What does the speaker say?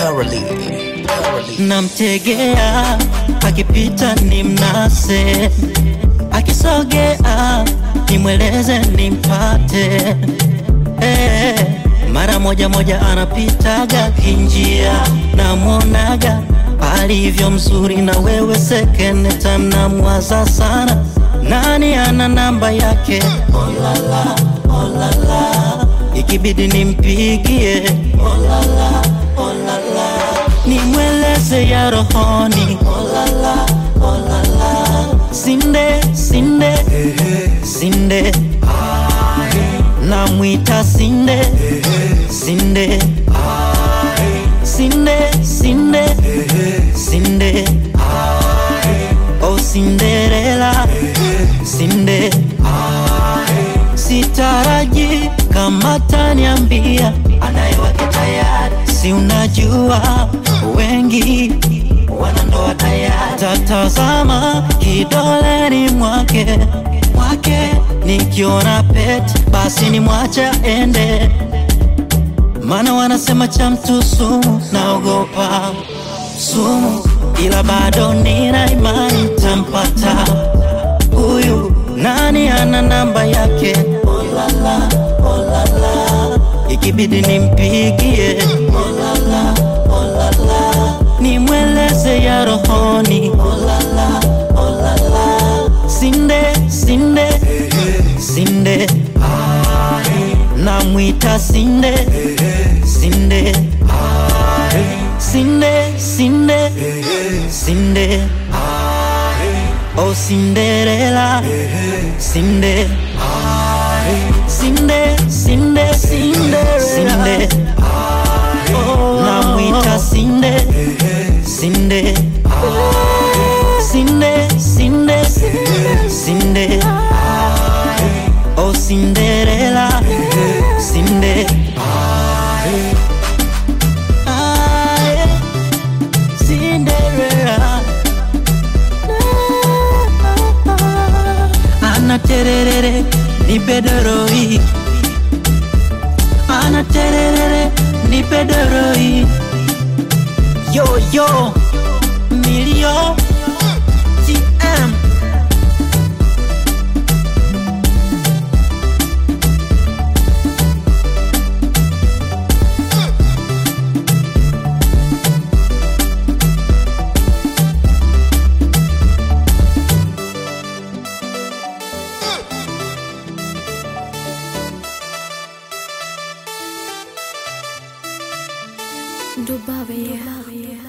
Caroline. Caroline. namtegea akipita ni mnase akisogea nimweleze nimpate eh, mara moja moja anapitaga kinjia namwonaga alivyo mzuri na wewe sekene time namwaza sana nani ana namba yake olala olala ikibidi nimpigie olala olala nimweleze ya rohoni olala olala sinde sinde sinde namwita sinde sinde sinde sinde sinde oh Cinderella sinde sitaraji kama taniambia anayewake tayari si unajua wengi wanandoa tayari tatazama kidoleni mwake mwake nikiona pet basi ni mwacha ende maana wanasema cha mtu sumu naogopa sumu ila bado nina imani tampata huyu nani ana namba yake olala olala ikibidi nimpigie olala olala nimweleze ya rohoni olala olala sinde sinde sinde namwita sinde sinde sinde sinde sinde oh Cinderella sinde sinde sinde sinde sinde namwita sinde sinde sinde sinde sinde oh Cinderella sinde Ah, yeah. Cinderella ana tererere ni bedoroi ana tererere ni bedoroi yo yo milio tm Dubai, yeah.